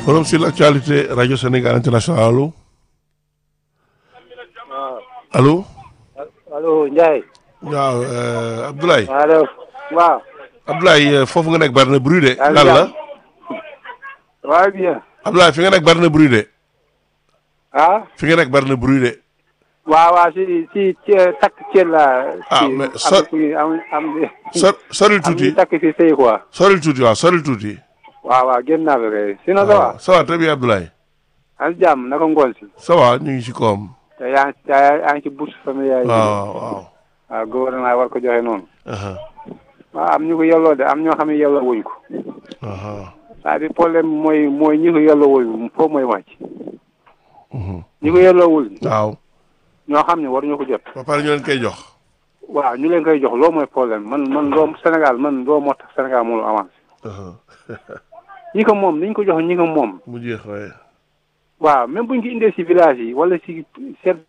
forum sur l'actualité radio Sénégal international allo allo allo Ndiaye. waaw Abdoulaye. allo waaw. Abdoulaye foofu nga nekk bari na bruit de. Allo. lan la waaw bien. Abdoulaye fi nga nekk bari na bruit de. ah. fi nga nekk bari na bruit de. waaw waaw si si ci takk ceeb la. Ah, si- mais am so- si am am sor soril am tuuti ñu takk si sëy quoi. soril tuuti waaw soril tuuti. waaw waaw génn naa ba kay. sinon ça va. ça va très bien Abdoulaye. am jàmm naka ngoon si. ça va ñu ngi ci koom. te yaa ngi yaa ngi ci bourse familiale yi. waaw waaw. waaw gouvernement war ko joxe noonu. aha waaw am ñu ko yelloo de am ñoo xam ne yelloo wuñ ko. aha c'est-à-dire problème mooy mooy ñi ko yelloo wul foofu mooy wàcc. mhm. ñi ko yelloo wul waaw. ñoo xam ne waruñu ko jot. ba pare ñu leen koy jox. waaw ñu leen koy jox loolu mooy problème man man doo Sénégal man doo moo tax Sénégal mënul avancé aha ñi ko moom niñ ko jox ñi ko moom mu jeex waaye. waaw même buñ ko indee si village yi wala si seen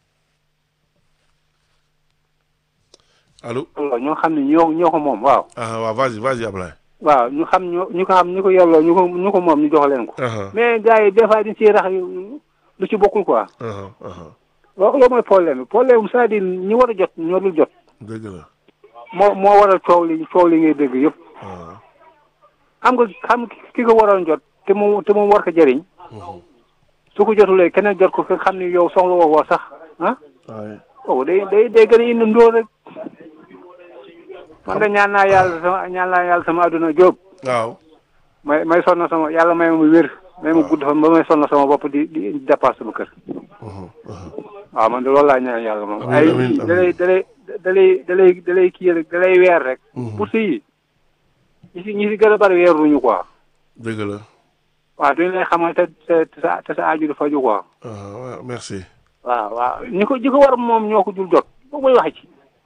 allo. ñoo xam ne ñoo ñoo ko moom waaw ah waaw vas-y vas-y Abdoulaye. waaw ñu xam ñoo ñu ko xam ñu ko yelloo ñu ko ñu ko moom ñu jox leen ko aha mais gars yi des fois dañ siy rax yu- lu ci bokkul quoi aha aha waaw loolu mooy problème bi problème c'est-à-dire ñi war a jot ñoo dul jot dëgg la. moo moo waral coow li coow li ngay dégg yëpp ah xam nga xam ki ko waroon jot te moom te moom war ko jëriñ mhm. su ko jotulee keneen jot ko nga xam ni yow soxla woo ko sax ah waaye. kooku day day day gën a indi ndóol rek man de ñaan naa yàlla sama ñaan naa yàlla sama adduna jóob waaw. may may sonn sama yàlla may ma wér may ma gudd fan ba may sonn sama bopp di di dépasse sama kër mhm, mhm. waaw man de loolu laa ñaan yàlla moom Amiin, ay amiin, da lay da lay da lay da lay da lay kii rek da lay weer rek Mhm. pour si ñi si ñi si gën a bari weeruñu quoi dëgg la. waaw duñu lay xamal te te te sa te sa aaju du faju quoi ah waaw merci. waaw waaw ñi ko ñi ko war moom ñoo ko dul jot boobu mooy wax ci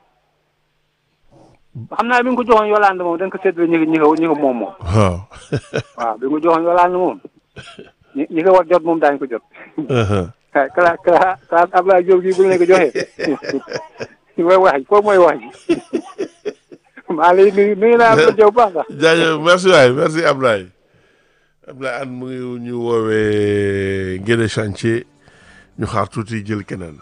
xam naa bi nga ko joxoon Yolande moom dañ ko séddale ñi ko ñi ko ñi ko moom moom waaw. waaw bi nga ko joxoon Yolande moom ñi ñi ko war jot moom daañu ko jot aha ah kala kala kala Abdoulaye Diop gii bu ñu leen ko joxee mooy wax ji foofu mooy wax ji maa lay nuyu nuyu naa Abdoulaye Diop baax sax jaajëf merci waay merci Ablaye Ablaye an mu ngi ñu woowee Guédé chantier ñu xaar tuuti jël keneen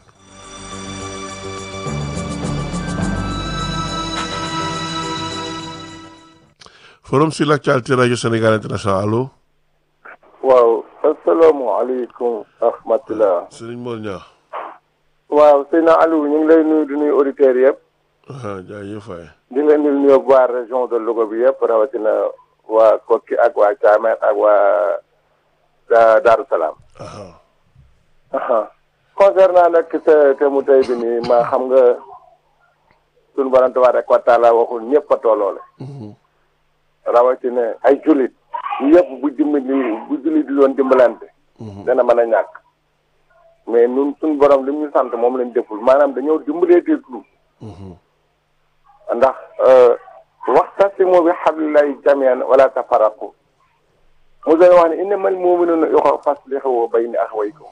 forum sur l'actualité radio Sénégal international allo waaw asalaamaaleykum rahmatulah. Serigne Mor Niang waaw Seydina Aliou ñu ngi lay nuyu di nuyu auditeurs yëpp ah jaajëf waay di leen di nuyu waa région de Louga bi yëpp rawatina waa Kokki ak waa Thiamène ak waa Da- Darou Salaam. aha aha concernant nag te te mu tey bi nii ma xam nga sunu borom tabaaraka wa taala waxul ñëpp a tolloole Mhm. rawatina ay jullit yëpp bu dimbali bu jullit di doon dimbalante. Mhm. dana mën a ñàkk mais ñun suñu borom li mu ñu sant moom lañ deful maanaam dañoo dimbalee teetlu Mhm. ndax waxtasimu bi hablillahi jamian wala tafarraqu mu doon wax ne innamal mu'minuna ikhwa faslihu bayna akhawaykum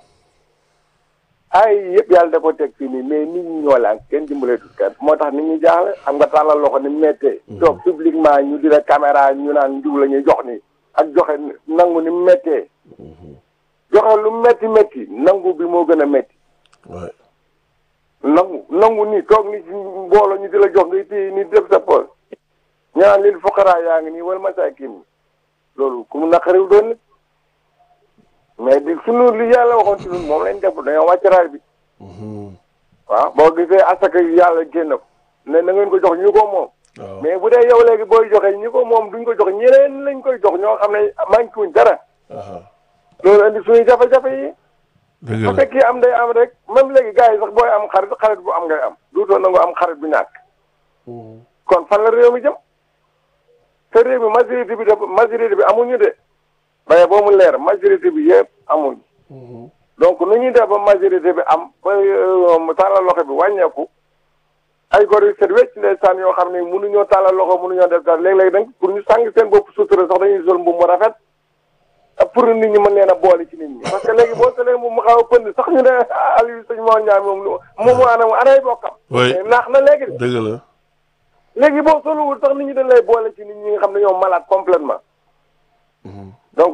ay yëpp yàlla da ko teg fii nii mais nit ñi ñoo laan kenn dimbaleetul kenn moo tax nit ñi jaaxle xam nga tàllal loxo ni mu méttee toog publiquement ñu di la caméra ñu naan ndiw la ñuy jox ni ak joxe nangu ni mu méttee joxe lu métti métti nangu bi moo gën a métti waay nangu nangu nii toog ni ci mbooloo ñu di la jox ngay téye ni def sa poos ñaan lil fuqaraa yaa ngi nii wala masaakin loolu ku mu naqariw doon nit mais di sunu li yàlla waxoon ci ñun moom lañ def dañoo wàcc raay bi Mhm. waaw boo gisee asaka yi yàlla génn ko ne na ngeen ko jox ñu ko moom waaw mais bu dee yow léegi booy joxe ñi ko moom duñ ko jox ñeneen lañ koy jox ñoo xam ne manqué wuñ dara aha loolu indi suñuy jafe-jafe yi dëgg bu la fekkee am day am rek même léegi gars yi sax booy am xarit xarit bu am ngay am duutoo nangu am xarit bu ñàkk Mhm. kon fan la réew mi jëm te réew mi majorité bi dafa majorité bi amuñu de waaye boo mu leer majorité bi yëpp amuñu Mhm. donc nu ñuy def ba majorité bi am ba mu tàllal loxo bi wàññeeku ay gor yu set wecc ndeysaan yoo xam ne mënuñoo tàllal loxo mënuñoo def dara léeg-léeg nag pour ñu sàng seen bopp sutura sax dañuy sol mbubb mu rafet ak pour nit ñi mën leen a boole ci nit ñi parce que léegi boo solee mbubb mu xaw a pënd sax ñu ne Aliou sëñ Mor Ndiaye moom lu moom mu anam anay bokkam Oui. mais naax na léegi de dëgg la léegi boo soluwul sax nit ñi dañ lay boole ci nit ñi nga xam ne ñoom malade complètement Mhm. donc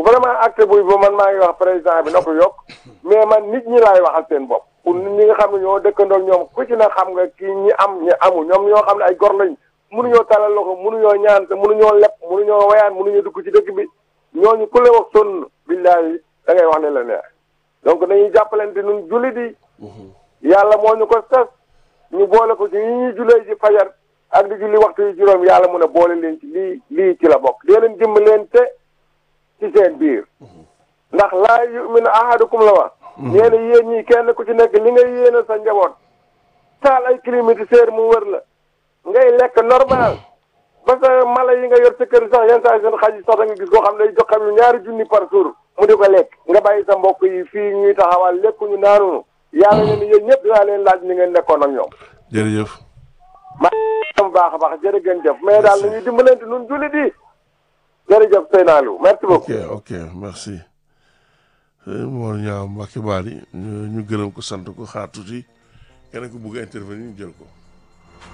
vraiment acte buy ba man maa ngi wax président bi na ko yokk mais man nit ñi laay waxal seen bopp pour nit ñi nga xam ne ñoo dëkkandoo ñoom ku ci na xam nga kii ñi am ñi amul ñoom ñoo xam ne ay gor lañ mënuñoo talal loxo mënuñoo ñaan te mënuñoo lepp mënuñoo wayaan mënuñoo dugg ci dëkk bi ñooñu ku la wax sonn billaahi da ngay wax ne la neex donc dañuy jàppalante nun julli di yàlla moo ñu ko sas ñu boole ko ci yi ñuy jullee ci fajar ak di julli waxtu yi juróom yàlla mun a boole leen ci lii lii ci la bokk dee leen jëmm leen te ci seen biir ndax laa yuminu ahadukum la wax nee na yéen ñii kenn ku ci nekk li ngay yéene sa njaboot taal ay climatiseur mu wër la ngay lekk normal ba sa mala yi nga yor sa kër sax yenn saa yi seen xaj yi sax da nga gis koo xam ne day jox xam yu ñaari junni par jour mu di ko lekk nga bàyyi sa mbokk yi fii ñuy taxawal lekkuñu naanunu yàlla ne ni yéen ñëpp dinaa leen laaj ni ngeen nekkoon ak ñoom jërëjëf maa baax a baax jërë ngeen jëf mais daal nañuy dimbalante nun jullit yi jërëjëf Seynaalou merci ok beaucoup ok merci Mor Niang Mbacke Bari ñu ñu gërëm ko sant ko xaar tuuti keneen ko bëgg a intervenir ñu jël ko